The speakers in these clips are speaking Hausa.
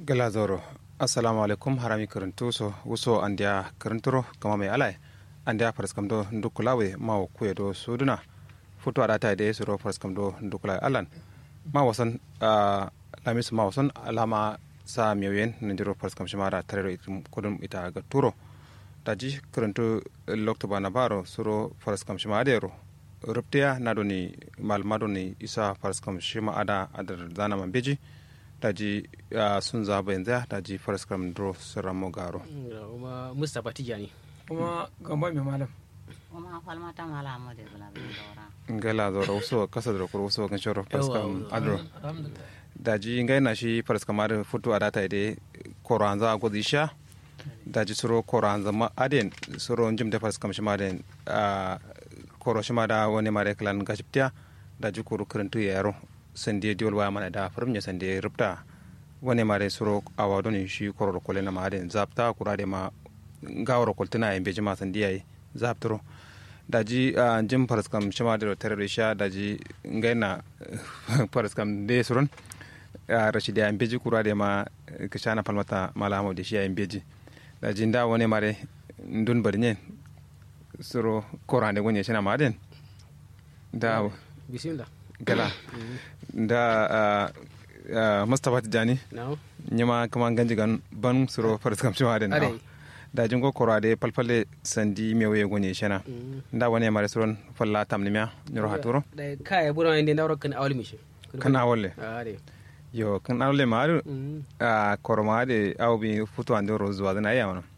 gala zoro assalamu alaikum harami karantu so wuso andiya karanturo kama mai alai andiya farskam do ndukulawe ma kuye do suduna futu adata de suro farskam do ndukulawe alan ma wasan lamis ma wasan alama sa miyoyen nandiro farskam shimara tarero itum kudum ita ga turo daji karantu lokto bana baro suro farskam shima adero ruptiya nadoni malmadoni isa farskam shima ada adar zana man beji daji sun zaba yanzu daji farskam dro siramo garo kuma mustapha tijani kuma gamba mai malam kuma falmata mala mu de bula bin dora ngala zoro uso kasa da kuro uso kan shoro farskam adro daji ngai na shi farskam adro futu adata ide koranza godisha daji suro koranza ma aden suro njim de farskam shima den koro shima da wani mare kalan gashiptiya daji kuru kurentu yaro sande diol wa mana da farmnya sande rupta wani mare suro awa doni shi kororo kole na maden zapta kurade ma gawro koltina en beji ma sande yayi zaptro daji jim paraskam shima da terere sha daji ngaina paraskam de suron rashidi en beji kurade ma kishana palmata malamo de shi en beji daji nda wani mare ndun barnyen suro korande gonye shina maden da bismillah gala da mustapha tijani no nyama kama ganji gan ban suro farskam shima den Are. da jingo korade palpale sandi mewe gonye shena da wani mare suron falla tamnimya nyoro haturo da kaya bura inde ndawro kan awli mishi kana wolle are yo kan awle maru Mm. a koroma de awbi futu ande rozu wadana ya wana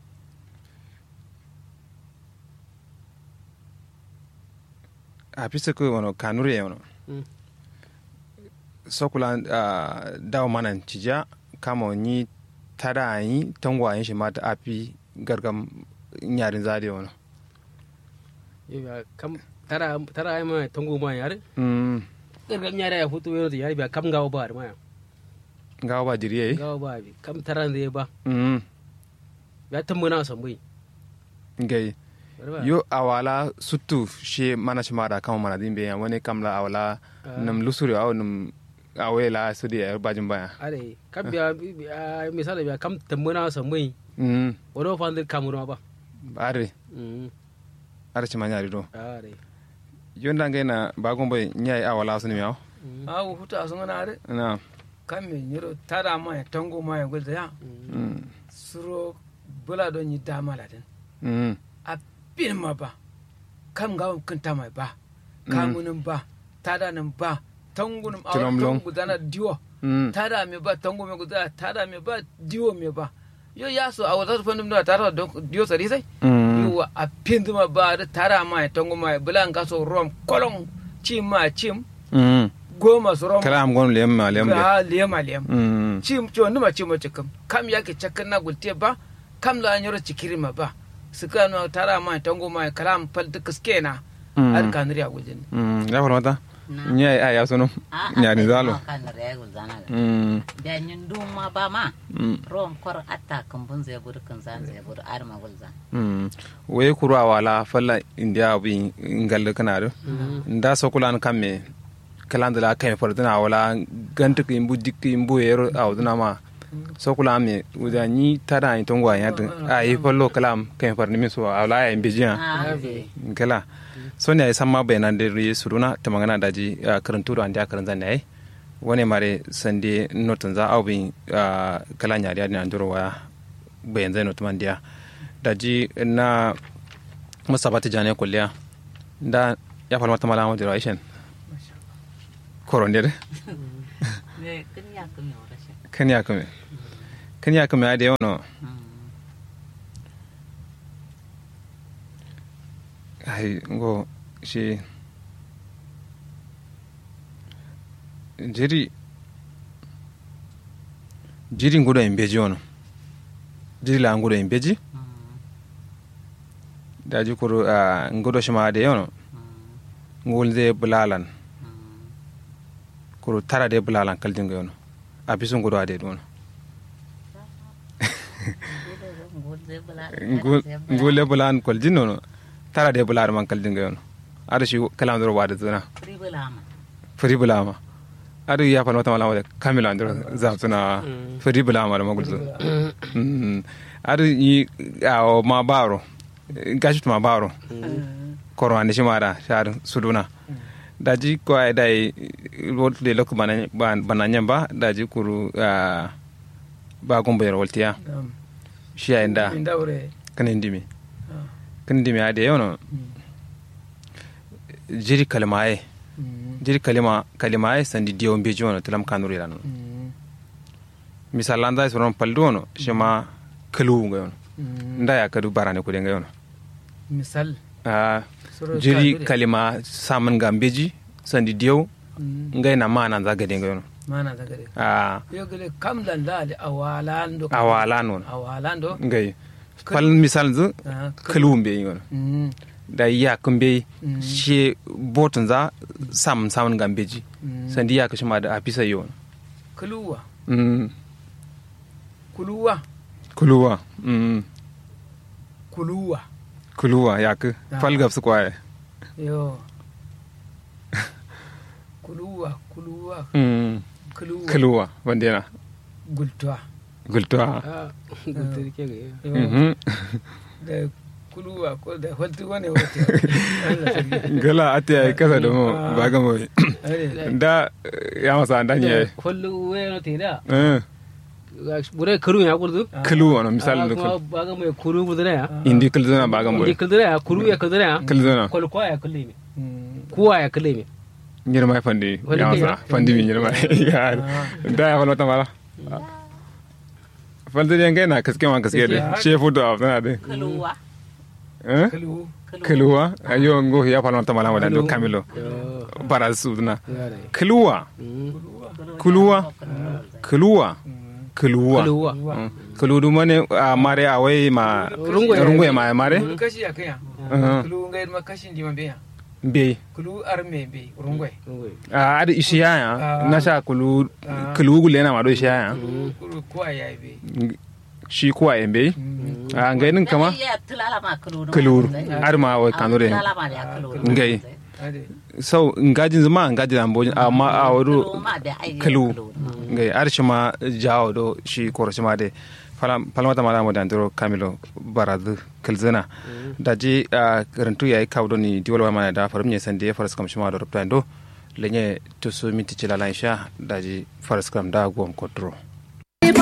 a pisa ko wono kanure ya wono Mm. sokula dawo manan cija kama ni tada yi tangwa yin shi mata api gargam nyarin zade wono Yau kam tara tara ai ma tongo ma yare mm gargam nyara ya futu wero yare ba kam gawo ba ma gawa ba diriye gawo ba bi kam tara ne ba mm ya tambuna son bai ngai yo awala suttu she mana shi mara kama mana dimbe ya wani kamla awala nam lusuri aw nam awela sudi ya bajin baya are kam biya misali biya kam tambuna son bai mm wado fandir kamura ba are Mm. are ci manyari do are yonda ngai na bagon boy nyai awala suni miaw awu huta sun ana are na kan me nyiro tada ma ya tango ma ya gulda ya mm suro bula don yi dama latin mm a bin ma ba kam ga kanta mai ba kamunin ba tada nan ba tangunin a Tulomlong. tangu dana diwo mm tada me ba tango me guda tada me ba diwo me ba yo ya so a wata fannin da tada don diwo sari sai mm yiwa a pinduma ba da tara ma ya tango ma ya bulan kaso rom kolon cim ma cim mm goma su rom kala am gon lem ma lem de ga lema lem mm cim ci wani ma cim wace kam kam ya ke cakkan na gulte ba kam la nyoro cikiri ma ba su ka no tara ma ya tango ma ya kalam fal duk ske na Mm. har kanuri a gujin mm ya farmata nyai aya sono nyari zalo kan regul zana ga mm da nyin duma ba ma mm rom kor atta kan bun zai bur kan zan zai bur ar ma gul zan Mm. we kuru awala falla india bi ngal kana do nda sokulan kamme kalandala kame fordina wala gantu ki imbu dikki imbu yero awduna ma sokula me uda ni tada ni tongwa ya a yi fallo kalam kame farni mi so awla ya imbijiya ah be kala sonya ya samma bayanan da ri suruna ta magana daji karantu da anda karan zan yayi wani mare sande notin za au bin kala nyari adina ndoro waya bayan zai notuman dia daji na musabati jane kulliya da ya falmata malama da raishin koron dere me kin ya kun yo rashin kan ya kame kan ya kame da yawan ai ngo shi jiri jiri ngudo en beji ono jiri la ngudo en beji daji kuru a ngudo shima de yono ngulde bulalan kuru tara de bulalan kaldingo yono a bisu ngudo ade dono ngul zai bula ngule bulan koljin nono tara de bular man kaldingo yono ada shi kalam doro wada zuna pri bula ma fari bulama adu ya fa wata malama da kamila andro zaptuna fedi bula mara magulzo Mm. adu yi a ma baro gashi ma baro korwa ne shimara shar suduna daji ko ay dai wolte lok bana bana ba daji kuru ah, ba gombo yer woltiya Naam. shi ay nda Inda wure. kanin dimi Ah. kanin dimi ade yono jiri kalmaye Mm. jiri kalima kalima ay sandi diyo mbeji wono tilam kanuri lanu Mm. misal anda soron paldu wono shema kalu nga yono Mm. nda ya kadu barane ko nga yono Misal. Ah, Soro jiri kadure. kalima saman ga mbeji sandi diyo Mm. ngai na mana za gade nga yono Mana da gare. a Yo gele kam lan lali awalando. awala non Awalando. ngai fal misal zu Ah. kalu mbe yono Mm. da ya kumbe Mm. she botun za sam saman ga mbeji Mm. sandi ya kashima da afisa yono Kuluwa. mm Kuluwa. kuluwa mm Kuluwa. kuluwa ya ku Ah. fal gab su kwaye Yo. Kuluwa. Kuluwa. mm Kuluwa. kuluwa wandena Gultwa. gultuwa ah gudu ke ga Yo. mhm Da kuluwa ko da holtu wane wata. Allah sarki. gala ate ay kasa da mo Ah. ba ga mo Are. da eh, ya masa andan ye hollu we no te da eh bure karu ya kurdu kulu wana misal da kuma baga mai kuru budura ya indi kulzuna ba ga mo indi kuldura ya kuru ya kuldura ya kulzuna kol kwa ya kulle mi Mm. kuwa ya kulle mi nyirma fandi Wani ya kai masa ya? fandi mi nyirma ya da ya falota mala falta de ngai kaske ma kaske de Kaske. she fudo af na de kaluwa eh Kulu. kuluwa ayo ngo ya falota mala wala do Kulu. kamilo yo bara sudna ngare kuluwa kuluwa kuluwa kuluwa kuluwa Mm. kuludu mane a mare a wai ma Rungu ya- rungu ya ma mare Kulu kashi ya kaya. Mhm. Kulu ngai ma kashin di mabe ya. be Kulu arme be rungwe. a adi ishiya ya Ah. na sha kulu Ah. kulu gule na ma do ishiya ya Kulu kuwa ya be. shi kuwa en be Mm. a ngai nin kama ya tulala ma kaluru kulur ar ma wai kanure tulala ma ya kaluru Ngai. Ade. sau ngajin zuma ngajin ambojin amma a wadu ma da ai kalu ngai ar shi ma jawo do shi koro shi ma de falmata mala mo dandiro kamilo baradu kalzina da ji a karantu yayi kawdo ni diwal wa mana da farum ne sande faras kam shi ma do rupta ndo lenye to so minti chila lansha da ji faras kam da gom kodro